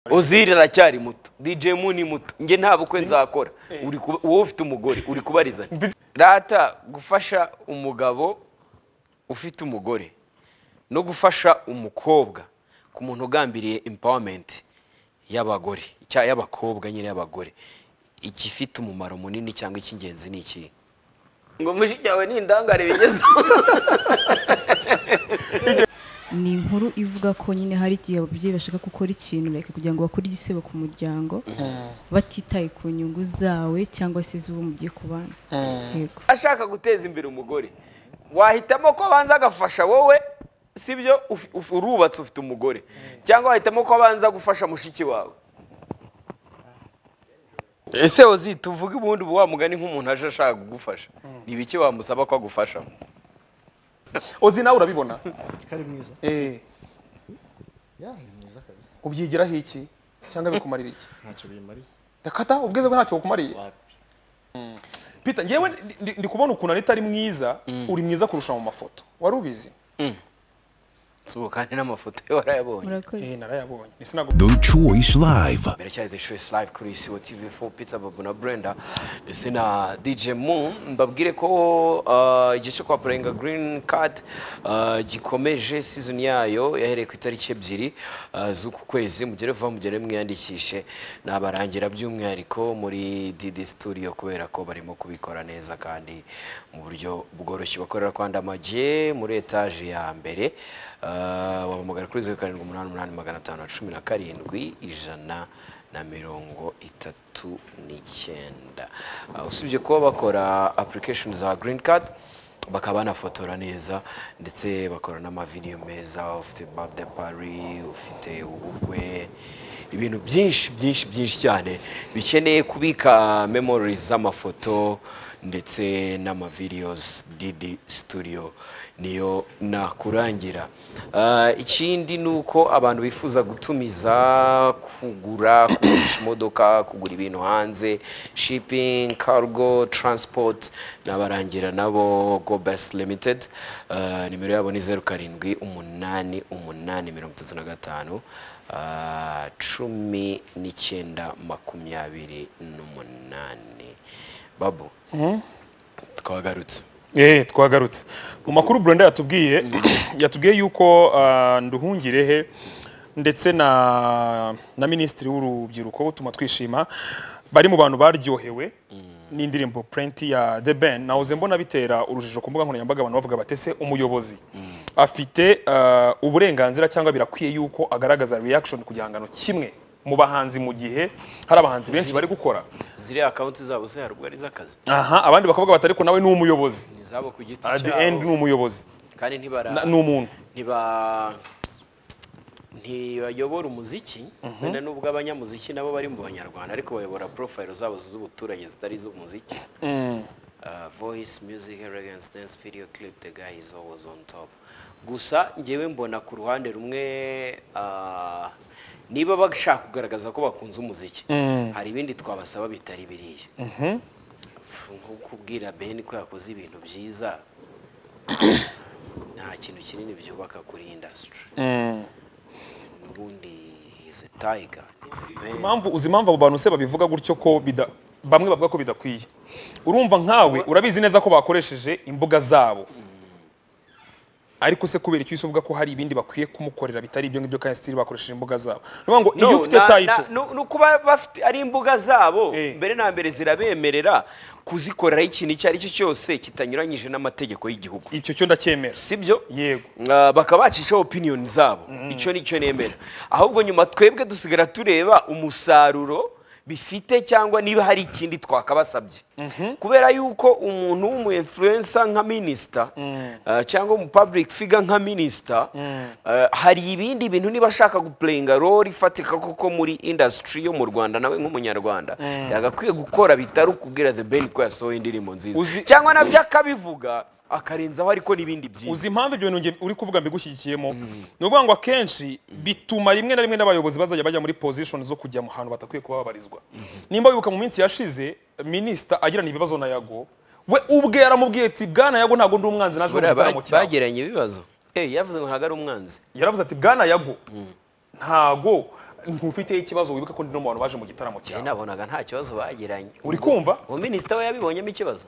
Ozil aracyari muto DJ Mu ni muto njye nta bukwe nzakora uri kuba wowe ufite umugore uri kubarizanya rata gufasha umugabo ufite umugore no gufasha umukobwa ku muntu ugambiriye empowerment y'abagore cya y'abakobwa nyine y'abagore igifite umumaro munini cyangwa icy'ingenzi ni ikihe ngo mushiki wawe ni indangare bigezeho ni inkuru ivuga ko nyine hari igihe ababyeyi bashaka gukora ikintu like kugira ngo bakore igisebo ku muryango batitaye ku nyungu zawe cyangwa se iz'uwo mugiye kubana yego ashaka guteza imbere umugore wahitamo ko abanza agafasha wowe sibyo Uf- uf- urubatse ufite umugore cyangwa wahitamo ko abanza gufasha mushiki wawe ese ozi tuvuge ubundi ubu wa mugani nk'umuntu aje ashaka kugufasha ni ibiki wamusaba ko agufashamo ozi nawe urabibona kari mwiza Eh, ya ni mwiza kabisa ubyigiraho iki cyangwa bikumarira iki ntacyo bimariye dakata ubwiza bwe ntacyo bukumariye wapi Peter ngewe ndi- ndi- ndi kubona ukuntu anita ari mwiza uri mwiza kurusha mu mafoto wari ubizi subu kandi n'amafoto ye warayabonye murakoze eh narayabonye ni sinago The Choice Live. biracyari the choice live kuri isibo tv 4 pizza babu na brenda ndetse na dj mu mbabwire ko uh, igihe cyo kwapurenga green card uh, gikomeje season yayo yahereye ku itariki ebyiri uh, z'uku kwezi mugere vuba mugere mwiyandikishe nabarangira by'umwihariko muri dd studio kubera ko barimo kubikora neza kandi mu buryo bworoshye bakorera kwa ndamage muri etaje ya mbere uh, wabahamagara kuri zeru karindwi umunani umunani magana atanu na cumi na karindwi ijana na mirongo itatu n'icyenda Ah, usibye kuba bakora application za green card bakaba banafotora neza ndetse bakora n'amavideyo meza ufite birthday party ufite ubukwe ibintu byinshi byinshi byinshi cyane bikeneye kubika memories z'amafoto ndetse n'amavideos didi studio niyo nakurangira Ah, ikindi ni uko abantu bifuza gutumiza kugura kugurisha imodoka kugura ibintu hanze shipping cargo transport n'abarangira nabo go best limited Ah, nimero yabo ni zeru karindwi umunani umunani mirongo itatu na gatanu ah, cumi n'icyenda makumyabiri n'umunani babu twagarutse eh twagarutse mu makuru Brenda yatubwiye yatubwiye yuko ah, nduhungirehe ndetse na na minisitiri w'urubyiruko utuma twishima bari mu bantu baryohewe n'indirimbo Plenty ya The Ben nahoze mbona bitera urujijo ku mbuga nkoranyambaga abantu bavuga batese umuyobozi afite ah, uburenganzira cyangwa birakwiye yuko agaragaza reaction ku gihangano kimwe mu bahanzi mu gihe hari abahanzi benshi bari gukora ziriya akawunti zabo se haruguru ari iz'akazi aha abandi bakavuga bati ariko nawe ni umuyobozi ni izabo ku giti at the cyabo. end ni umuyobozi kandi ntibara Na- ni umuntu ntiba ntibayobora umuziki wenda nubwo abanyamuziki nabo bari mu banyarwanda ariko bayobora porofayiro zabo z'ubuturage zitari iz'umuziki Uh, voice music reggae and dance video clip the guy is always on top gusa njyewe mbona ku ruhande rumwe uh, niba bashaka kugaragaza ko bakunze umuziki hari ibindi twabasaba bitari biriya Pfu, nko kubwira beni ko yakoze ibintu byiza nta kintu kinini byubaka kuri indasitiri n'ubundi izi tayiga uzi impamvu uzi impamvu abo bantu se babivuga gutyo ko bida bamwe bavuga ko bidakwiye urumva nkawe urabizi neza ko bakoresheje imbuga zabo ariko se kubera icyo uvuga ko hari ibindi bakwiye kumukorera bitari ibyo ngibyo kandi stili bakoresheje imbuga zabo ni ukuvuga ngo iyo ufite tayito ni ukuba bafite ari imbuga zabo Eh. mbere na mbere zirabemerera kuzikoreraho ikintu icyo ari cyo cyose kitanyuranyije n'amategeko y'igihugu icyo cyo ndacyemera sibyo Yego. Ah, bakaba bacishaho opiniyoni zabo icyo ni cyo nemera ahubwo nyuma twebwe dusigara tureba umusaruro bifite cyangwa niba hari ikindi twakabasabye kubera yuko umuntu w'umuinfluensa nka minisita ah, cyangwa umu public figure nka minisita ah, hari ibindi bintu niba ashaka gupurenga role ifatika koko muri indasitiri yo mu rwanda nawe nk'umunyarwanda yagakwiye gukora bitari ukubwira the ben ko yasohoye indirimbo nziza Uzi- cyangwa nabyo akabivuga akarenzaho ariko n'ibindi byinshi uzi impamvu ibyo bintu njye uri kuvuga mbigushyigikiyemo ni ukuvuga ngo akenshi bituma rimwe na rimwe n'abayobozi bazajya bajya muri position zo kujya mu hantu batakwiye kuba babarizwa nimba wibuka mu minsi yashize minisita agirana ibibazo na yago we ubwe yaramubwiye ati bwana yago ntabwo ndi umwanzi naje mu Buriya gitaramo ba- cyawe bagiranye ibibazo Eh, yavuze ngo ntabwo ari umwanzi yaravuze ati bwana yago ntago ntufite ikibazo wibuke ko ndi no mu bantu baje mu gitaramo njyewe cyawe nabonaga nta kibazo bagiranye uri kumva umuminisita we yabibonyemo ikibazo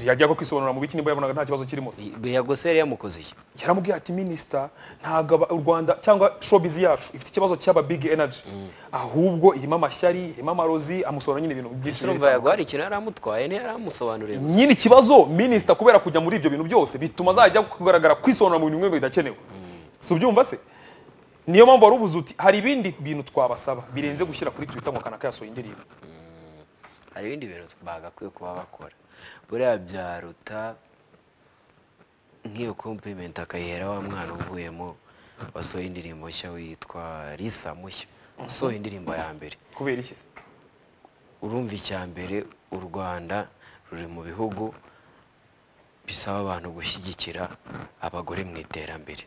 yajyaga kwisobanura mu biki nimba yabonaga nta kibazo kirimo se beyagoseri yamukoze iki yaramubwiye ati minisita ntabwo aba- u rwanda cyangwa showbiz yacu ifite ikibazo cy'aba big energy ahubwo irimo amashyari irimo amarozi amusobanura nyine ibintu byinshi ese bigiye urumva bitandukanye. yagwara ikintu yararamutwaye ntiyaramusobanurira gusa nyine ikibazo minisita kubera kujya muri ibyo bintu byose bituma azajya kugaragara kwisobanura mu bintu bimwe bidakenewe si ubyumva se niyo mpamvu wari uvuze uti hari ibindi bintu twabasaba birenze gushyira kuri twitter ngo kanaka yasohoye indirimbo hari ibindi bintu bagakwiye kuba bakora buriya byaruta nk'iyo kompimenti akayihera wa mwana uvuyemo wasohoye indirimbo nshya witwa risa mushya usohoye indirimbo ya mbere kubera iki urumva icya mbere u rwanda ruri mu bihugu bisaba abantu gushyigikira abagore mu iterambere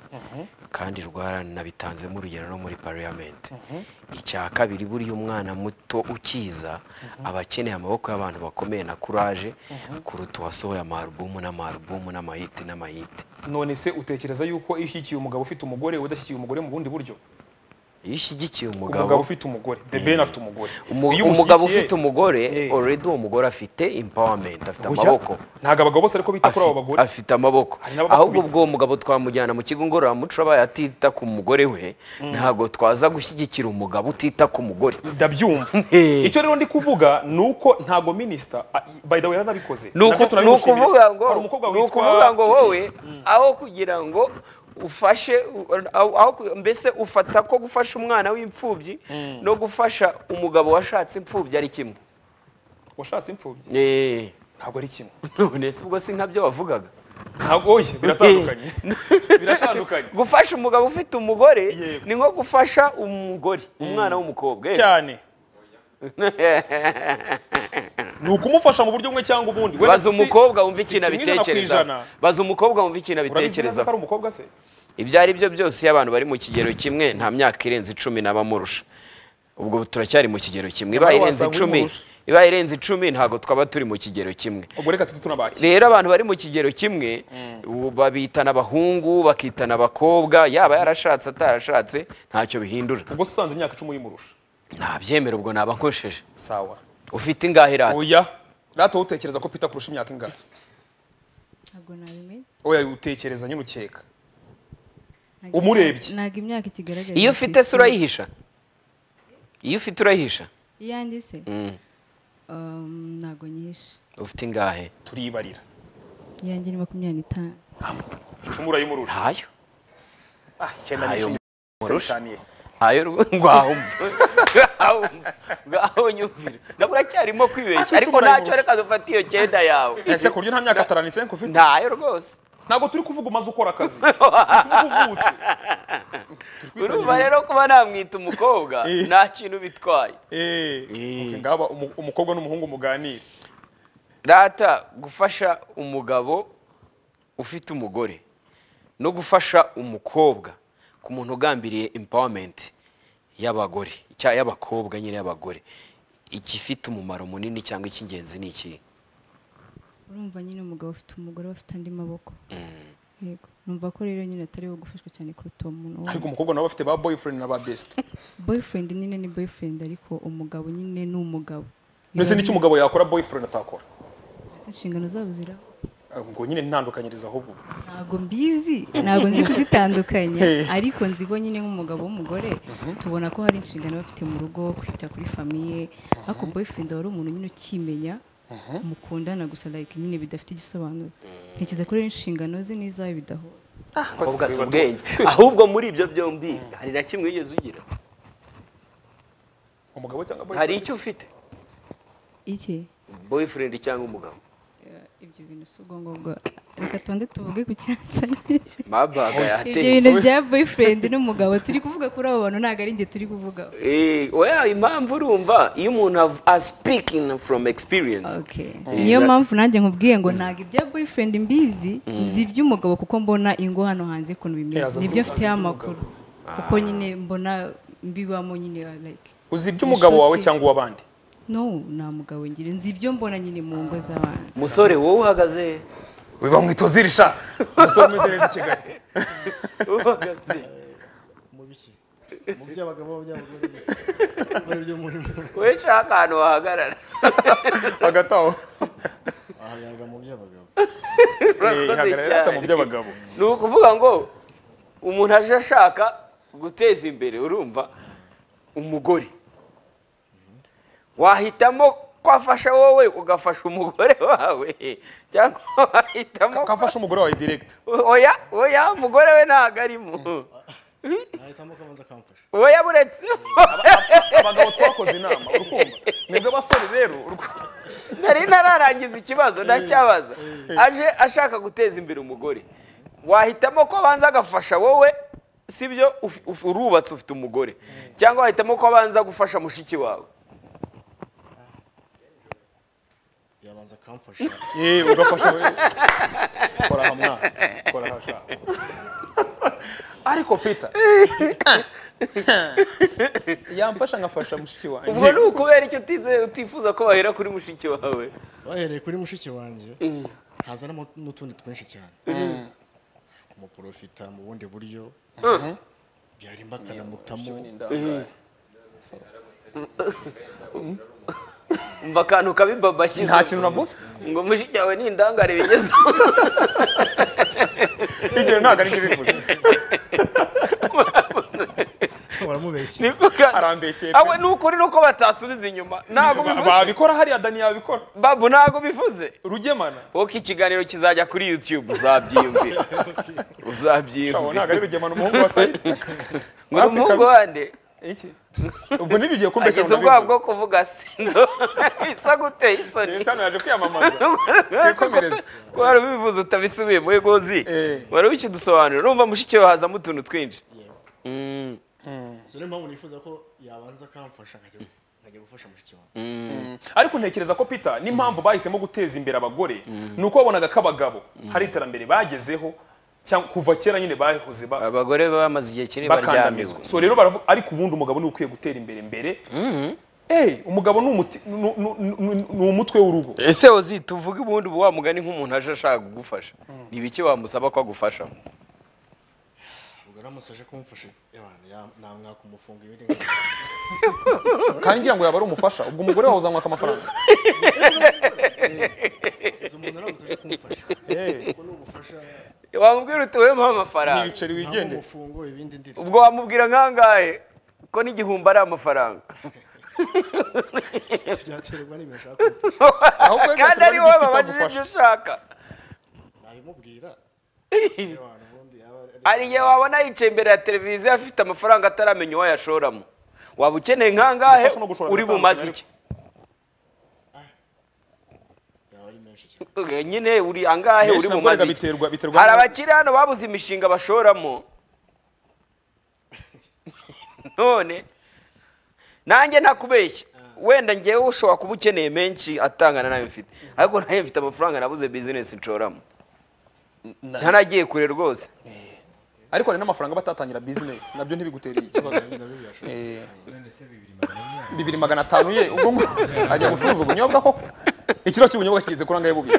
kandi rwaranabitanzemo urugero no muri pariyamenti icya kabiri buriya umwana muto ukiza aba akeneye amaboko y'abantu bakomeye na kuraje kuruta uwasohoye amarubumu n'amarubumu n'amayiti n'amayiti none se utekereza yuko iyo ushyigikiye umugabo ufite umugore udashyigikiye umugore mu bundi buryo iyo ushyigikiye umugabo umugabo ufite umugore the ben afite umugore umu- Iyo umugabo umushyigikiye- ufite umugore Eh. already uwo mugore afite impawamenti afite Oya, amaboko ntabwo abagabo bose ariko bita kuri abo Afi- bagore afite amaboko Hari n'ababakubita. ahubwo ubwo uwo mugabo twamujyana mu kigo ngororamuco abaye atita ku mugore we ntabwo twaza gushyigikira umugabo utita ku mugore ndabyumva Eh. icyo rero ndi kuvuga ni uko ntago minisita a- by the way yarabikoze ni uku- Nabyo ni turabimushimira. ukuvuga ngo hari umukobwa ni ukuvuga witwa ngo wowe aho kugira ngo ufashe u- aho- aho ku- mbese ufata ko gufasha umwana w'imfubyi no gufasha umugabo washatse imfubyi ari kimwe washatse imfubyi Eh, ntabwo ari kimwe none se ubwo si nkabyo wavugaga ntabwo oye biratandukanye biratandukanye gufasha umugabo ufite umugore Yego. ni nko gufasha umugore umwana w'umukobwa eh. cyane ni ukumufasha mu buryo bumwe cyangwa ubundi Wenda baza si- umukobba wumva si ikintu kimwe ijana ku ijana. abitekerezaho baza umukobwa wumva ikintu Urabizi neza ko abitekerezaho ari umukobwa se ibyo ari byo byose iyo abantu bari mu kigero kimwe nta myaka irenze icumi n'abamurusha ubwo turacyari mu kigero kimwe ibaye Nyamara irenze wasanga icumi uyimurusha. ibaye irenze icumi ntabwo twaba turi mu kigero kimwe ubwo reka tujye tunabakira rero abantu bari mu kigero kimwe ubu babitana abahungu bakitana abakobwa yaba yarashatse atarashatse ntacyo bihindura ubwo se usanze imyaka icumi yimurusha ntabyemera ubwo naba nkosheje sawa ufite ingahe rata oya rata wowe utekereza ko pita kurusha imyaka ingana ntabwo nabimenya oya utekereza nyine ukeka umurebye ntabwo imyaka ikigaragara iyo ufite se urayihisha iyo ufite urayihisha iyanjye se Mm. Um, ntabwo nyihishe ufite ingahe turibarira iyanjye ni makumyabiri n'itanu icumi urayimurusha ntayo ah icyenda Ntayo n'icumi Sataniye. ntayo rw- ngwahumva Ngwahumva. ngwahonyumvira nabwo uracyarimo kwibeshya ariko Icumi ntacyo urayimurusha. reka dufatiye cyenda yawe ese ku buryo nta myaka taranisenke ufite ntayo rwose ntabwo turi kuvuga umaze ukora akazi Nubwo uvutse urumva rero kuba namwita umukobwa Eh. nta kintu bitwaye Eh, Eh. okay, ngaba umu- umukobwa n'umuhungu muganira rata gufasha umugabo ufite umugore no gufasha umukobwa ku muntu ugambiriye impawamenti y'abagore cya- y'abakobwa nyine y'abagore igifite umumaro munini cyangwa icy'ingenzi ni ikihe urumva nyine umugabo ufite umugore bafite andi maboko yego numva ko rero nyine atari we gufashwa cyane kuruta uwo muntu wundi. ariko umukobwa nawe bafite ba boyfriend na ba best boyfriend nyine ni boyfriend ariko umugabo nyine ni umugabo mbese n'icyo umugabo yakora boyfriend atakora Ese inshingano zabo ziraho Ah, ngo nyine ntandukanyiriza ahubwo ntabwo mbizi ntabwo nzi kuzitandukanya Hey. ariko nzi bo nyine nk'umugabo w'umugore tubona ko hari inshingano bafite mu rugo kwita kuri famiye ariko boyfriend wari umuntu nyine ukimenya mukundana gusa like nyine bidafite igisobanuro ntekereza ko rero inshingano ze n'izawe bidahura umukobwa si ubwenge ahubwo muri ibyo byombi hari na kimwe wigeze ugira umugabo cyangwa boyfriend hari icyo ufite iki boyfriend cyangwa umugabo ibyo bintu si ubwo ngubwo reka tubanze tuvuge ku cyansanye mabaga ibyo yahategetse bintu bya boyfriend n'umugabo turi kuvuga kuri abo bantu ntabwo ari njye turi kuvugaho Eh, oya impamvu urumva iyo umuntu av- a speaking from experience Okay. Eh, niyo na- mpamvu nanjye nkubwiye ngo ntabwo ibya boyfriend mbizi nzi iby'umugabo kuko mbona ingo hano hanze ukuntu bimeze azi nibyo iby'umugabo, mfiteho amakuru kuko nyine mbona mbibamo nyine like uzi iby'umugabo wawe Inshuti. cyangwa uw'abandi no nta mugabo ngira nzi ibyo mbona nyine mu ngo z'abantu musore wowe uhagaze he? we bamwitozirisha umusore umeze neza i kigali Wowe uhagaze mu biki mu by'abagabo mu by'abagore muri byo murimo wowe nshaka ahantu wahagarara hagati aho ahagaragara mu by'abagabo urakoze ihagarara mu cyane by'abagabo ni ukuvuga ngo umuntu aje ashaka guteza imbere urumva umugore wahitamo ko afasha wowe ugafasha umugore wawe cyangwa wahitamo ko- kafasha umugore wawe direct oya oya umugore we ntabwo arimo nahitamo ko abanza akamfasha oya buretse abagabo twakoze inama urukumva mwebwe abasore rero uruku- nari nararangiza ikibazo ndacyabaza aje ashaka guteza imbere umugore wahitamo ko abanza agafasha wowe sibyo Uf- uf- urubatse ufite umugore cyangwa wahitamo ko abanza gufasha mushiki wawe yabanza akamfasha Eh, ugafasha we kora hamwa kora hasha ariko peter yamfasha ngafasha mushiki ubwo wanjye ni ukubera icyo utize- utifuza ko bahera kuri mushiki wawe bahereye kuri mushiki wanjye hazanamo n'utundi twinshi cyane kumuporofita mu bundi buryo byarimba akanamutamo umva akantu kabibabashyize nta kintu navuze ngo mushiki wawe ni indangare bigezeho ibyo ntabwo aribyo bivuze baramubeshya niko kandi arambeshyeye awe ni ukuri nuko batasubiza inyuma ntabwo bivuze babikora hariya dani yabikora babu ntabwo bivuze rugemana wowe ikiganiro kizajya kuri yutube uzabyiyumvira Shawo, uzabyiyumvira ntabwo ari rugemana umuhungu wa sayidi ngo ni umuhungu wande iki ubwo ntibigiye kumbeshya agize ngo ubwoba nabivuze bwo kuvuga sindo isa guteye isoni Leta hano yaje kwiyamamaza twikomereze ko wari ubivuze utabisubiye mu egozi Eh. wari ubikidusobanurira numva mushiki wawe hazamo utuntu twinshi yewe Mm, so niyo mpamvu nifuza ko yabanza akamfasha nkajya nkajya gufasha mushiki wanjye ariko ntekereza ko peter n'impamvu bahisemo guteza imbere abagore ni uko babonaga ko abagabo hari iterambere bagezeho cyangwa kuva kera nyine bahoze ba- abagore baba bamaze igihe kinini baryamizwe bakandamizwa so rero baravuga ariko ubundi umugabo ni we ukwiye gutera imbere mbere Eh, umugabo ni umuti- ni- ni- ni- ni umutwe w'urugo ese uzita uvuge ubundi uba wamugani nk'umuntu aje ashaka kugufasha ni ibiki wamusaba ko agufasha ubwo aramutse aje kumfasha yabana ya- namwaka umufunga ibiri kandi ngira ngo yaba ari umufasha ubwo umugore wawe uzamwaka amafaranga izo umuntu aramutse aje kumfasha kuko ni umufasha wamubwira uti wempa amafaranga ibiceri ntabwo wigende umufungo ibindi ndira ubwo wamubwira nkangahe ko n'igihumbi ari amafaranga byaterwa n'ibintu ashaka kumfasha Ahubwo wenda kandi tuba ari wowe dufite babajije agufasha. ibyo ushaka nabimubwira abantu ubundi yaba ari- hari igihe wabona yicaye imbere ya televiziyo afite amafaranga ataramenya uwo yashoramo waba ukeneye nkangahe Gufasha no gushora uri bumaze iki yaba ari menshi cyane Okay, nyine uri angahe Menshi uri nabwo bumaze erega iki biterwa- biterwa hari n'uko- abakiri hano babuze imishinga bashoramo none nanjye ntakubeshya wenda ngewe ushobora kuba ukeneye menshi atangana nayo mfite ariko nayo mfite amafaranga nabuze bizinesi nshoramo ntanagiye kure rwose ariko hari n'amafaranga batatangira bizinesi nabyo ntibigutereye ikibazo Eh, bibiri magana atanu ye ubwo ngo ajya gucuruza ubunyobwa koko ikiro cy'ubunyobwa kigeze kuri angahe bubisi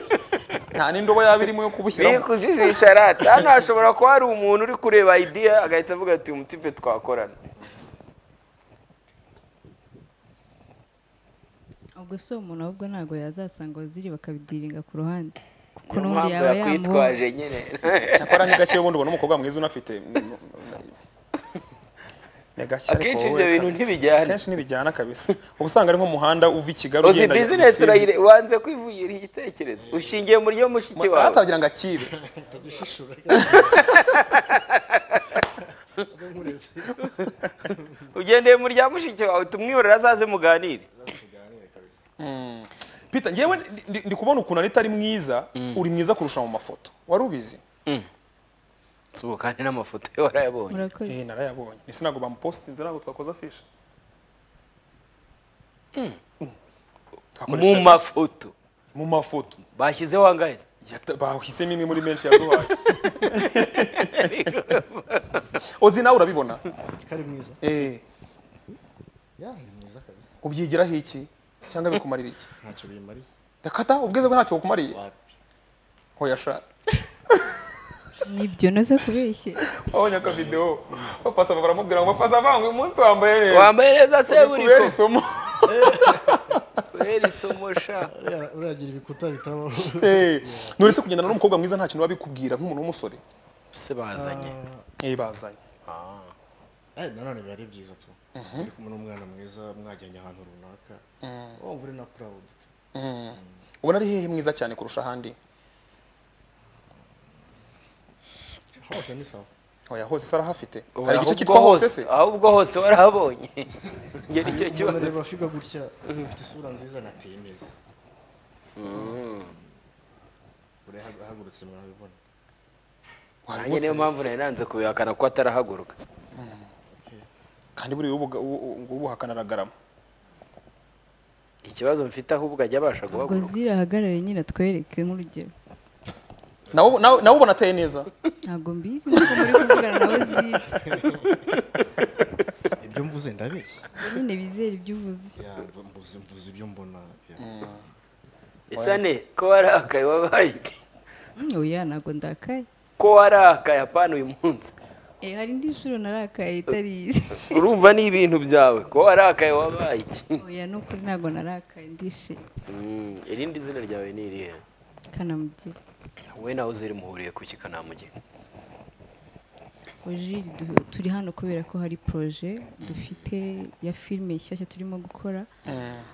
nta n'indobo yaba irimo yo kubushyiramo bikujijisha rata hano hashobora kuba hari umuntu uri kureba idea agahita avuga ati umutipe twakorana ubwo si umuntu ahubwo ntabwo yazasanga abaziri bakabidiringa ku ruhande kuko niyo mpamvu n'ubundi yaba yamuha yakwitwaje nyine cyakora ni gake ubundi ubona umukobwa mwiza unafite ni gake ariko Akenshi wowe ibyo bintu kabisa. ntibijyana. akenshi ntibijyana kabisa uba usanga ari nk'umuhanda uva i Kigali uzi ugenda bizinesi Rusizi. urayire wanze kwivugirira igitekerezo ushingiye muri yo mushiki wawe aratangira ngo akibe utagishishura nkuretse ugendeye muri rya mushiki wawe tumwiborera azaze muganire tuganire kabisa Peter ngewe ndi- ndi- ndi kubona ukuntu anita ari mwiza uri mwiza kurusha mu mafoto wari ubizi ubu kandi n'amafoto ye warayabonye murakoze Eh, narayabonye ese ntabwo bamupositinze ntabwo twakoze afisha mu mafoto mu mafoto bashyizeho angahe Yata- bahisemo imwe muri menshi yaduhaye ozi nawe urabibona ko ari mwiza Eh, ya ni mwiza kabisa ubyigiraho iki cyangwa bikumarira iki ntacyo bimariye reka ta ubwiza bwe ntacyo bukumariye wapi hoya sha nibyo naza kubeshye wabonye akavidewo bapasa baramubwira ngo bapasa banga uyu munsi wambaye neza wambaye neza se buri kubera isomo kubera isomo sha Uriya- uragira ibikuta bitabaho Eh, none se kugendana n'umukobwa mwiza nta kintu babikubwira nk'umuntu w'umusore se bazanye Eh, bazanye Eh, nanone biba ari byiza tu uri kumwe n'umwana mwiza mwajyanye ahantu runaka wumva uri na proud tu. Mm. ubona ari hehe mwiza cyane kurusha ahandi hose ni sawa oya hose se arahafite hari igice ahubwo cyitwa hose hose se ahubwo hose warahabonye njye nicyo kibazo ndareba figa gutya ufite isura nziza nateye neza urahagurutse mwabibona nanjye niyo mpamvu nari nanze kubihakana ko atarahaguruka kandi buriya ubuga- u- u- ngo ubuhakana aragarama ikibazo mfite ahubwo ajya abasha ubwo guhaguruka zirahagarare nyine atwereke nk'urugero nawe nawe- nawe ubona ateye neza ntabwo mbizi ntabwo muri kuvugana nawe zira ibyo mvuze ndabeshya nyine bizera ibyo uvuze Ya, mvu- mvuze mvuze ibyo mbona ya. isane ko warakaye wabaye iki? Mm, oya ntabwo ndakaye ko warakaye apana uyu munsi Eh, hari indi nshuro narakaye itari izi urumva ni ibintu byawe ko warakaye wabaye iki oya ni ukuri ntabwo narakaye ndishimye Mm, irindi zina ryawe ni irihe kanamugira wowe nawe uzeri muhuriye kuki kanamugeni Ojiri turi hano kubera ko hari poroje dufite ya filime nshyashya turimo gukora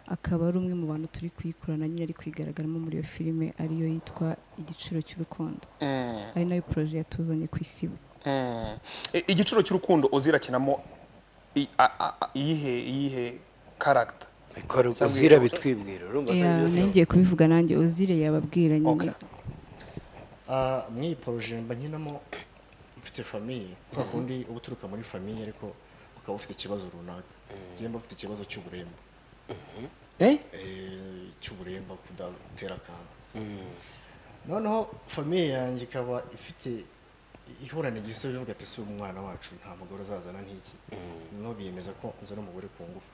akaba ari umwe mu bantu turi kuyikorana nyine ari kwigaragaramo muri iyo filime ariyo yitwa igiciro cy'urukundo Mm, ari nayo poroje yatuzanye ku isibo mm. I- igiciro cy'urukundo uzirakinamo i- a- a- a- iyihe iyihe karagita uzira bitwibwira urumva atari Yeah, byose nongeye kubivuga nanjye uzire yababwira nyine Ah, muri iyi poroje mba nkinamo mfite famiye kwa kundi uba uturuka muri famiye ariko ukaba ufite ikibazo runaka njye mba mfite ikibazo cy'uburemba Eh, cy'uburemba kudatera akantu noneho famiye yanjye ikaba ifite ihorana igisobe ivuga ati si umwana wacu nta mugore uzazana nk'iki noneho biyemeza ko nzana umugore ku ngufu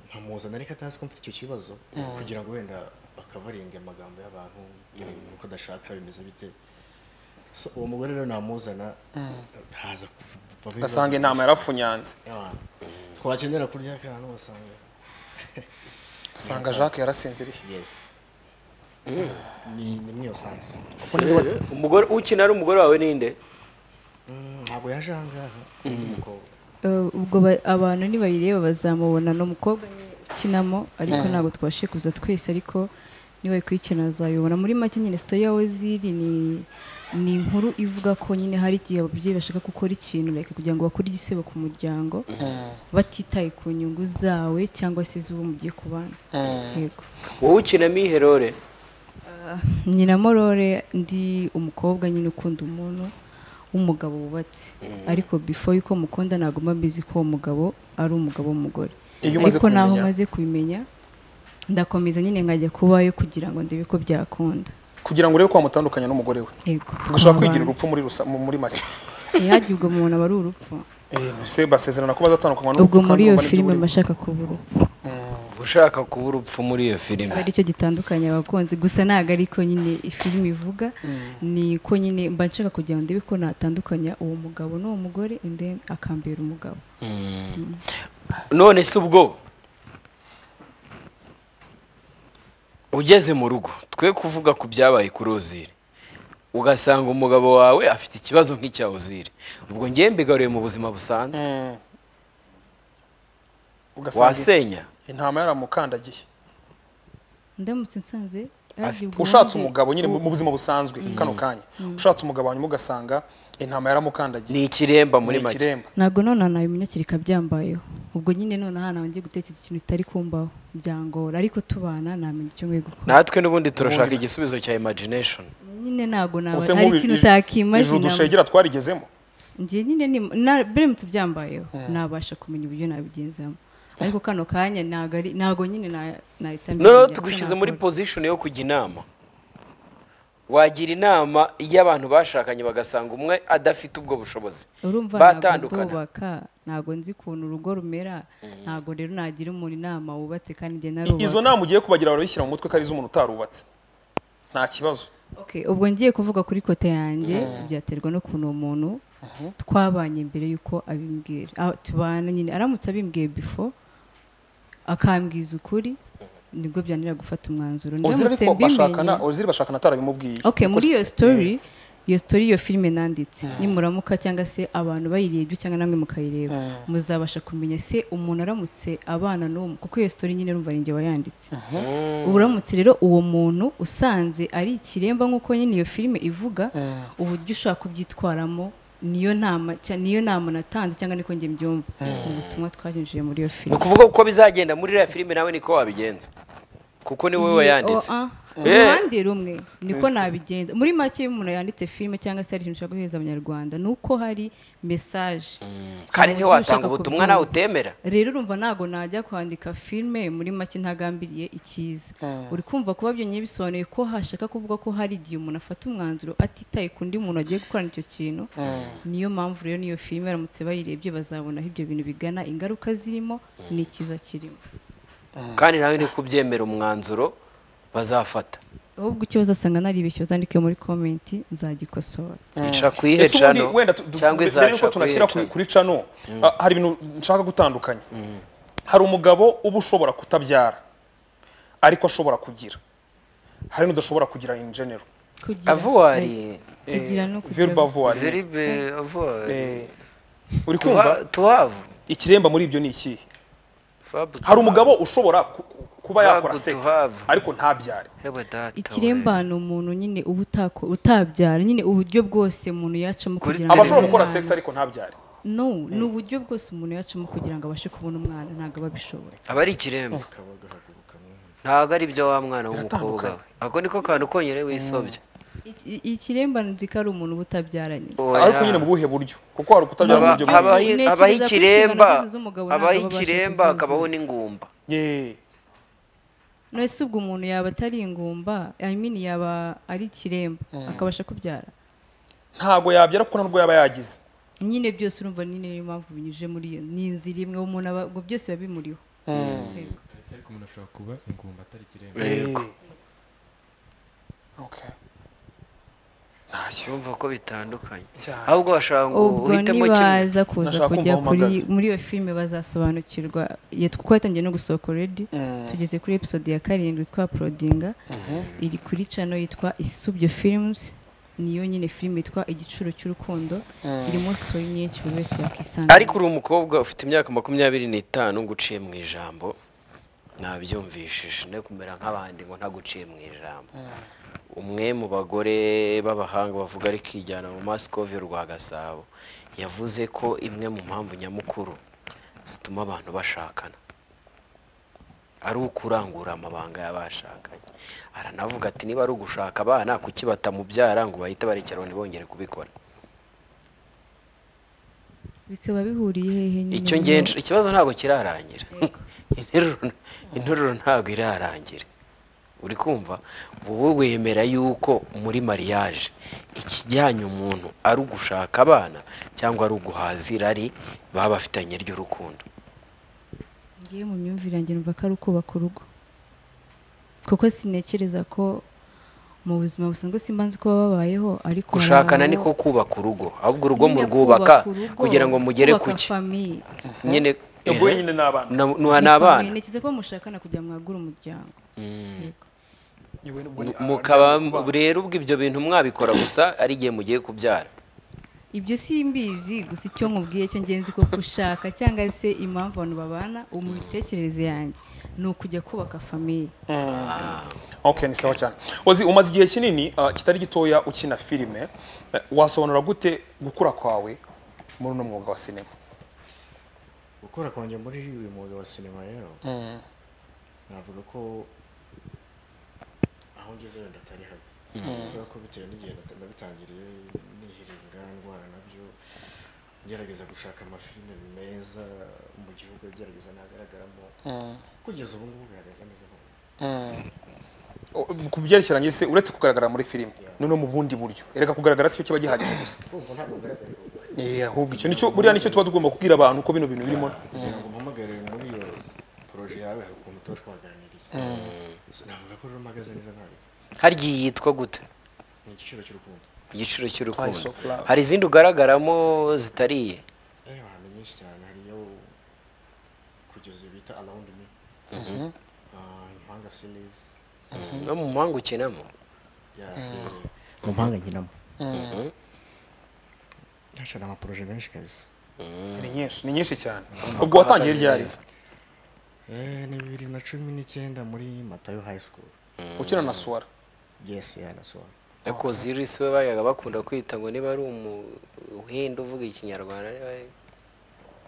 nkamuzana ariko atazi ko mfite icyo kibazo kugira ngo wenda bakabarinda amagambo y'abantu uko adashaka bimeze bite So, uwo mugore rero namuzana haza kuvamo ugasanga ibibazo intama yarafunyanze y'abantu. twakenera kurya akantu ugasanga ugasanga jacques yarasinziriye Yes. Ni ni muri iyo sansi. umugore ukina ari umugore wawe ninde Mm, Ntabwo yaje aha ngaha undi mukobwa. Eh, ubwo ba- abantu nibayireba bazamubona ni umukobwa nyine ukinamo ariko ntabwo twashe kuza twese ariko nibayikurikirana azabibona muri make nyine sitori ya weziri ni ni inkuru ivuga ko nyine hari igihe ababyeyi bashaka gukora ikintu like, kugira ngo bakore igisebo ku muryango batitaye ku nyungu zawe cyangwa se iz'uwo mugiye kubana yego wowe ukinamo iherore nyina morore ndi umukobwa nyine ukunda umuntu w'umugabo wubatse ariko before yuko mukunda ntabwo mba mbizi ko uwo mugabo ari umugabo w'umugore Iyo umaze ariko naho kubimenya. maze kubimenya ndakomeza nyine nkajya kubayo kugira ngo ndebe ko byakunda kugira ngo urebe ko wamutandukanya n'umugore we yego tugashobora tukabana. kwigira urupfu muri rusa- mu- muri make ntihagire ubwo umuntu aba ari urupfu Eh, se basezerana ko bazatandukanywa n'urupfu ubwo muri kandi iyo urumva n'ibyo filime buriho. mba nshaka kuba urupfu ushaka kuba urupfu muri iyo filime ari cyo gitandukanya abakunzi gusa ntabwo ariko nyine filime ivuga ni ko nyine mba nshaka kugira ngo ndebe ko natandukanya uwo mugabo n'uwo mugore and then akambera umugabo none se ubwo ugeze mu rugo twe kuvuga ku byabaye ku rozire ugasanga umugabo wawe afite ikibazo nk'icya ozire ubwo ngewe mbigaruriye mu buzima busanzwe Mm. ugasanga wasenya intama yaramukandagiye ndamutse nsanze yagiye ubwo ushatse wanjye- umugabo nyine mu buzima busanzwe kano kanya ushatse umugabo hanyuma ugasanga intama yaramukandagiye ni ikiremba muri Ni make ikiremba ntabwo none nabimenya kiri kabyambayeho ubwo nyine none aha nabanje gutekereza ikintu kitari kumbaho byangora ariko tubana namenya icyo nkwiye gukora natwe n'ubundi turashaka igisubizo cya imagination nyine ntabwo naba Ubuse hari nk'ubu ikintu ij- ijuru utakimajina dushegera twarigezemo njye nyine ni na- biramutse byambayeho nabasha kumenya uburyo nabigenzamo ariko kano kanya ntabwo ari- ntabwo nyine na- nahita menya noneho icyo tugushyize nakora. muri position yo kujya inama wagira inama iyo abantu bashakanye bagasanga umwe adafite ubwo bushobozi urumva ntabwo batandukana. ndubaka ntabwo nzi ukuntu urugo rumera ntabwo rero nagira umuntu inama wubatse kandi njye I- izo narubaka nama ugiye kubagira barabishyira mu mutwe ko ari iz'umuntu utarubatse nta kibazo Okay, ubwo ngiye kuvuga kuri kote yanjye byaterwa n'ukuntu uwo muntu twabanye mbere y'uko abimbwira Ah, tubana nyine aramutse abimbwiye before akambwiza ukuri nibwo byanira gufata umwanzuro ozira Ndamutse ariko bashakana mbimenye- ozira bashakana atarabimubwiye okay Kuko muri si- iyo story iyo story iyo filime nanditse nimuramuka cyangwa se abantu bayirebye cyangwa namwe mukayireba muzabasha kumenya se umuntu aramutse abana n'uwo kuko iyo story nyine urumva ninjye wayanditse ubu uramutse rero uwo muntu usanze ari ikiremba nk'uko nyine iyo filime ivuga uburyo ushaka kubyitwaramo niyo nama cya- niyo nama natanze cyangwa niko njye mbyumva ubutumwa twanyujije muri iyo ni filime ukuvuga uko bizagenda muri iriya filime nawe niko wabigenza kuko ni wowe wayanditse Eh. uruhande rumwe niko nabigenza muri make iyo umuntu yanditse filime cyangwa se hari ikintu ushaka guheza abanyarwanda ni uko hari mesaje kandi uburyo ntiwatanga ushaka ubutumwa kubyumva. nawe utemera rero urumva ntabwo najya kwandika filime muri make ntagambiriye icyiza uri kumva kuba byonyine bisobanuye ko hashaka kuvuga ko hari igihe umuntu afata umwanzuro atitaye ku undi muntu agiye gukorana icyo kintu niyo mpamvu rero niyo filime baramutse bayirebye bazabona aho ibyo bintu bigana ingaruka zirimo n'ikiza kirimo kandi nawe niko ubyemera umwanzuro bazafata ahubwo ikibazo asanga naribeshye uzandike muri komenti nzagikosora ica ku iyihe ese ubundi cano wenda tu- tu- cyangwa mbere izaca yuko ku iyihe tunashyira ku- cano kuri cano ah, hari ibintu nshaka gutandukanya hari umugabo uba ushobora kutabyara ariko ashobora kugira hari n'udashobora kugira in general kugira avuwari like, kugira no kugira- verbal voile ziribe avuwari Eh, uri kumva tuwavu ikiremba muri ibyo ni ikihe hari umugabo ushobora ku- ku- kuba yakora Babu sex tuhavu. ariko ntabyare ikiremba ni umuntu nyine uba utako- utabyara nyine uburyo bwose umuntu yacamo Kuri- kugira aba ashobora abone gukora umwana. sex ariko ntabyare no ni uburyo bwose umuntu yacamo kugira ngo abashe kubona umwana ntabwo aba abishoboye aba ari ikiremba ntabwo ari byo wa mwana w'umukobwa we ako niko kantu konyine wisobya Iki- ikiremba nzi ko ari umuntu uba utabyaranye Oya. ariko nyine mu buhe buryo kuko hari ukutabyara mu Haba- buryo habaho bwinshi Ntekereza ko habaho ikiremba inshingano zose z'umugabo ntabwo habaho baba babasha ikiremba kuzuzuza. hakabaho n'ingumba Yeah. none se ubwo umuntu yaba atari ingumba I mean yaba ari ikiremba akabasha kubyara ntago yabyara kuko nta n'ubwo yaba yagize nyine byose urumva nyine niyo mpamvu binyujije muri iyo ni inzira imwe umuntu aba ubwo byose biba bimuriho Yego. ese ariko umuntu ashobora kuba ingumba atari ikiremba yego okay ntacyo cyumva ko bitandukanye cyane ahubwo bashobora ngo ubwo uhitemo kimwe nibaza kuza Nashaka kujya kumva aho kuri mpagaze. muri iyo filime bazasobanukirwa ya- kuko yatangiye no gusohoka already tugeze kuri episode ya karindwi twa porodinga iri kuri cano yitwa isubyo films niyo nyine filime yitwa igicuro cy'urukundo irimo sitori nyinshi buri wese yakisanga ariko uri umukobwa ufite imyaka makumyabiri n'itanu ngo uciye mu ijambo nabyumvishije ne kumera nk'abandi ngo ntaguciye mu ijambo umwe mu bagore b'abahanga bavuga ariko ijyana mu masikovi rwa gasabo yavuze ko imwe mu mpamvu nyamukuru zituma abantu bashakana ari ukurangura amabanga y'abashakanye aranavuga ati niba ari ugushaka abana kuki batamubyara ngo bahite barekeraho ntibongere kubikora bikaba bihuriye hehe nyine icyo muri ngiye iyo- nsh- ikibazo ntabwo kirarangira interuro interuro ntabwo irarangira uri kumva wowe wemera yuko muri mariage ikijyanye umuntu ari ugushaka abana cyangwa ari uguhaza irari baba bafitanye ry'urukundo ngiye mu myumvire yanjye numva ko ari ukubaka urugo kuko sinekereza ko mu buzima busanzwe simbanzi uko baba babayeho ariko hari gushakana abo- niko kubaka urugo ahubwo urugo nyine murwubaka kubaka urugo, kugira ngo mugere ku kubaka cye famille. nyine ubwo nyine n'abana na- nuha Ni ni famille, abana ntekereza ko mushakana kugira ngo mwagure umuryango Yego. mukaba rero ubwo ibyo bintu mwabikora gusa ari igihe mugiye kubyara ibyo simbizi gusa icyo nkubwiye cyo ngenzi ko gushaka cyangwa se impamvu abantu babana ubu mu mitekerereze yanjye ni ukujya kubaka famille okay ni sawa cyane ozi umaze igihe kinini ah, kitari gitoya ukina filime Eh, wasobanura gute gukura kwawe muri uno mwuga wa sinema gukora kwanjye muri uyu mwuga wa sinema rero navuga ko aho ngeze wenda atari habi kubera ko bitewe n'igihe nata- nabitangiriye nihiringa ndwara nabyo ngerageza gushaka amafilime meza mu gihugu agerageza nagaragaramo kugeza ubu ngubu bihagaze neza mu O- ku byerekeranye se uretse kugaragara muri filime noneho mu bundi buryo erega kugaragara si cyo kiba gihagije gusa kumva ntabwo ngaragara ubu Eh, ahubwo icyo nicyo buriya nicyo tuba tugomba kubwira abantu ko bino bintu birimo kugira ngo umpamagare muri iyo poroje yawe hari ukuntu tuba twaganiriye navuga ko rero mpagaze neza ntabwo harya iyi yitwa gute ni igiciro cy'urukundo ku giciro Price cy'urukundo of love. hari izindi ugaragaramo zitariye ejo hantu nyinshi cyane hariyo kugeza ubu bita around me Ah, impanga series no mu mpanga ukinamo ya eh, mu mpanga nkinamo haca ni amaporoje menshi kabisa ni nyinshi ni nyinshi cyane ubwo watangiye ryari Eh, ni bibiri na cumi n'icyenda muri matayo high school ukina na suwara yes yanasora ariko zirisi we bayaga bakunda kwita ngo niba ari umuhinde uvuga ikinyarwanda niba ari-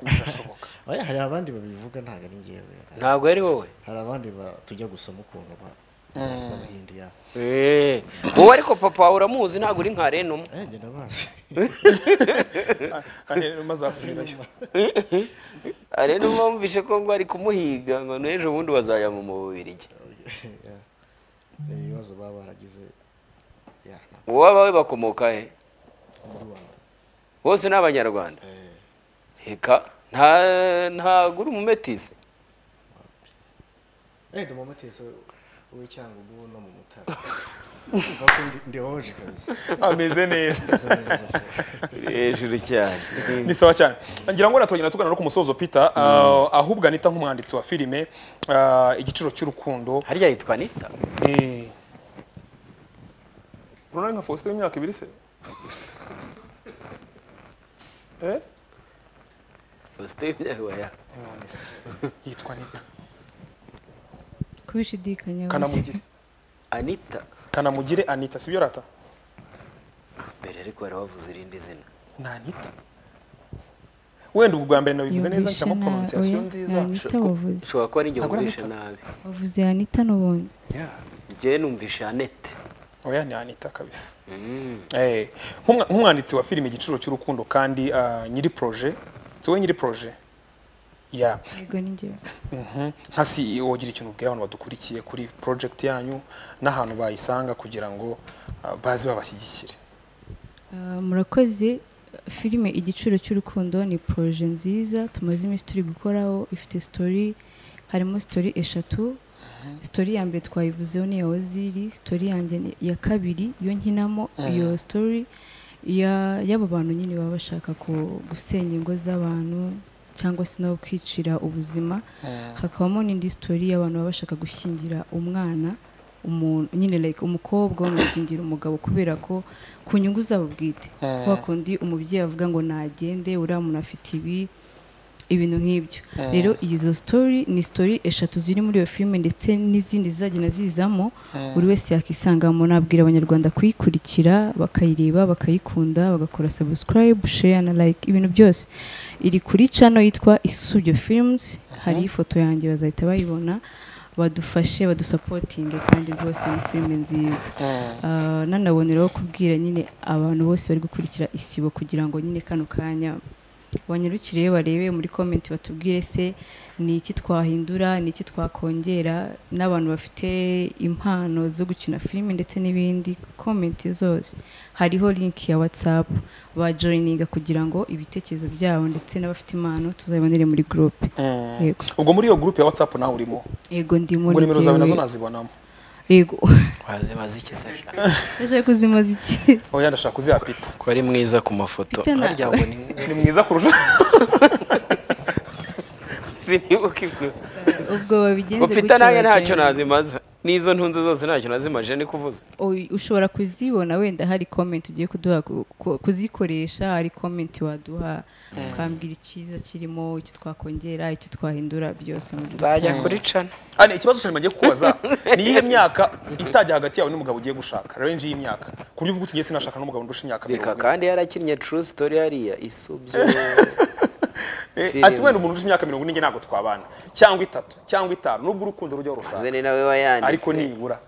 birashoboka oya hari abandi babivuga ntabwo ari ngewe ntabwo ari wowe hari abandi ba- tujya gusoma ukuntu ba- b'abahindi yabo Eh, wowe ariko papa wawe uramuzi ntabwo uri nka renuma eh njye ndabazi maze asubirayo renuma wumvishe ko ngo ari kumuhiga ngo n'ejo bundi bazajya mu mubirigi Ya. ni ibibazo baba baragize ya wowe abawe bakomoka he mu rwanda bose ni abanyarwanda Eh, reka nta ntabwo uri umumetisi eh ndi umumatisi w'icyangugu no mu mutara mva ko ndi- ndi hoje kabisa ameze neza Ndasa neza. uri hejuru cyane ni sawa cyane ngira ngo natongera tugana no ku musozo peter ah, ahubwo anita nk'umwanditsi wa filime ah, igiciro cy'urukundo harya yitwa nita Eh. urabona nka faustin w'imyaka ibiri se Eh? faustin yabaya None se. yitwa anita kubishidikanya kanamugire anita kanamugire anita sibyo rata mbere ariko yarabavuze irindi zina ni anita wenda ubwo bwa mbere nabivuze neza nshyiramo pronunciation nziza anita wavuze ushobora kuba ari njye Ntabwo ari wumvishe Anita. nabi wavuze anita n'ubundi Yeah. njye numvishe anete oya ni anita kabisa Eh, nk'umwa- nk'umwanditsi wa filime igiciro cy'urukundo kandi ah, nyiri proje si wowe nyiri proje ya yego ni njyewe nka CEO wogira ikintu ubwira abantu badukurikiye kuri project yanyu n'ahantu bayisanga kugira ngo ah, baze babashyigikire Ah, murakoze filime igiciro cy'urukundo ni poroje nziza tumaze iminsi turi gukoraho ifite sitori harimo sitori eshatu sitori ya mbere twayivuzeho ni iya oziri sitori yanjye ni iya kabiri iyo nkinamo iyo sitori ya- y'abo bantu nyine baba bashaka ku- gusenya ingo z'abantu cyangwa se no kwicira ubuzima hakabamo n'indi sitori y'abantu baba bashaka gushyingira umwana umuntu nyine like umukobwa bamushyingira umugabo kubera ko ku nyungu zabo bwite kwa kundi umubyeyi avuga ngo nagende uriya muntu afite ibi ibintu nk'ibyo rero izo sitori ni sitori eshatu ziri muri iyo filime ndetse n'izindi zizagenda zizamo buri wese yakisangamo nabwira abanyarwanda kuyikurikira bakayireba bakayikunda bagakora sabusikarayibu sheya na like ibintu byose iri kuri cano yitwa isudio films hari ifoto yanjye bazahita bayibona badufashe badusapotinge kandi rwose ni filime nziza Ah, nanaboneraho kubwira nyine abantu bose bari gukurikira isibo kugira ngo nyine kano kanya banyarukire barebe muri komenti batubwire se ni iki twahindura ni iki twakongera n'abantu bafite impano zo gukina filime ndetse n'ibindi komenti zose hariho linki ya whatsapp bajoyininga kugira ngo ibitekerezo byabo ndetse n'abafite impano tuzabibonere muri gurupe yego ubwo muri iyo group ya whatsapp nawe urimo yego ndimo ngo nimero zawe njyewe. nazo nazibonamo yego wazimaze iki se ndashaka kuzimaza iki oya ndashaka kuziha peter ko ari mwiza ku mafoto Peter na- harya ngo ni ni mwiza kurusha sinibuka ibyo ubwo babigenze ngo pita nanjye bagenda. ntacyo nazimaza n'izo ntunze zose ntacyo nazimaje ni kuvuza Oy- ushobora kuzibona wenda hari comment ugiye kuduha ku- ku- kuzikoresha hari comment waduha ukambwira icyiza kirimo icyo twakongera icyo twahindura byose muri rusange. nzajya kuri cana Ah, ni ikibazo cyane magiye kubaza ni iyihe myaka itajya hagati yawe n'umugabo ugiye gushaka range y'imyaka ku buryo uvuga uti njye sinashaka n'umugabo ndusha imyaka reka mirongo ine kandi yarakinnye true story hariya isubye Eh, ati wenda umuntu urusha imyaka mirongo ine njye ntabwo twabana cyangwa itatu cyangwa itanu nubwo urukundo rujya rushaka zene nawe wayanditse ariko nibura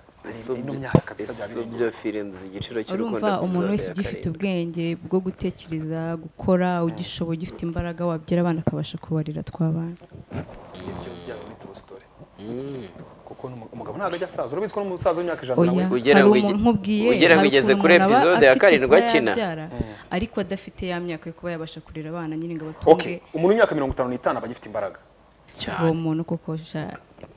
hari ino myaka kabisa byaba biri isubye films igiciro cy'urukundo urumva umuntu wese rwizabera ugifite karindwi. ubwenge bwo gutekereza gukora ugishoboye ugifite imbaraga wabyara abana akabasha kubarira twabana ibyo byaba muri true story kuko n'umu- umugabo ntabwo ajya asaza urabizi ko n'umusaza w'imyaka ijana nawe oya ugera hari ngo umuntu igi- nkubwiye ugera ngo hari igeze ukuntu kuri umuntu aba episode ya afite karindwi kuba akina. yabyara, ariko adafite ya myaka yo kuba yabasha kurera abana nyine ngo okay abatunge umuntu w'imyaka mirongo itanu n'itanu aba agifite imbaraga uwo muntu koko sha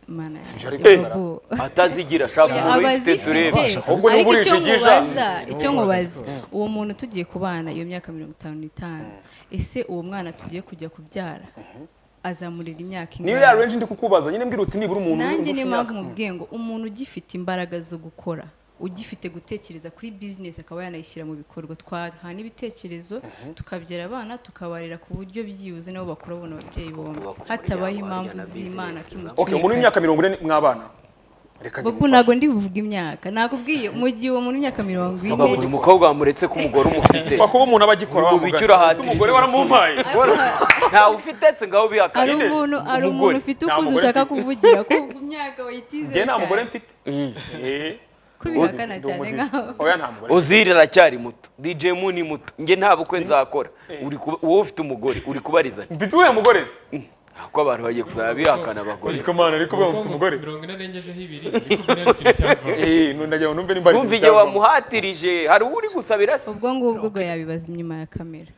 mana Sibyo ari yego gukora. bo. atazigira shaka Yeah, umuntu uyifite abazifite. turebe Ahubwo ni ariko uburisha icyo ugisha. nkubaza icyo nkubaza uwo muntu tugiye kubana iyo myaka mirongo itanu n'itanu ese uwo mwana tugiye kujya kubyara azamurira imyaka niyo ingana? ya range ndi kukubaza nyine mbwira uti nibura umuntu nanjye urusha niyo mpamvu imyaka- mubwiye ngo umuntu ugifite imbaraga zo gukora ugifite gutekereza kuri bizinesi akaba yanayishyira mu bikorwa twaha n'ibitekerezo tukabyara abana tukabarera ku buryo byibuze nabo bakura babona ababyeyi bombi Bakura hatabaho umuryango impamvu barya na z'imana business zabo. okay umuntu w'imyaka mirongo ine mwabana reka Bobo ntabwo ndi buvuga imyaka nakubwiye mu gihe uwo muntu w'imyaka mirongo ine uyu umukobwa wamuretse ku mugore umufite Pfa kuba umuntu aba agikora Ngo wamugana. bicura hati. Ese umugore waramumpaye ntawe ufite se ngaho hari bihakane umuntu hari umuntu umugore ufite nta ukuzi mugore ushaka mfite. kuvugira ko imyaka wayitizeye njye nta mugore cyane mfite Eh, ko bihakana ndi cyane umudive. nkaho oya nta mugore uzira aracyari muto dj mu ni muto njye nta bukwe nzakora uri kuba- wowe ufite umugore uri kubarizanya mfite uriya mugore ko abantu bagiye kuzaba bihakana abagore uziko mana ariko uba mfite umugore mirongo ine arengejeho ibiri ariko mbere hari ikintu cyavamo Eh, ndagira ngo numve nimba hari ikintu numva igihe cyavamo. wamuhatirije hari uwo uri gusabira se ubwo ngubwo ubwo yabibaza inyuma ya kamera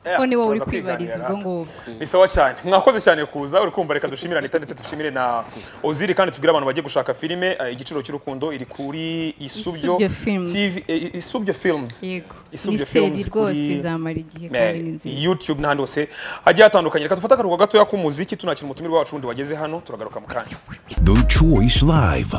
Eh, ko ni wowe uri turaza kwibariza kwiganira. ubwo ngubwo ni sawa cyane mwakoze cyane kuza uri kumva reka dushimire anita ndetse dushimire na oziri kandi tubwire abantu bagiye gushaka filime eh, igiciro cy'urukundo iri kuri isubyo Isubyo Films. TV eh, isubyo films yego Isubyo ni Films seri rwose kuri- zamara igihe kandi ni Eh, nziza youtube n'ahandi hose hagiye hatandukanye reka dufate akaruhuko gatoya k'umuziki tunakira umutumirwa wacu wundi wageze hano turagaruka mu kanya The Choice Live.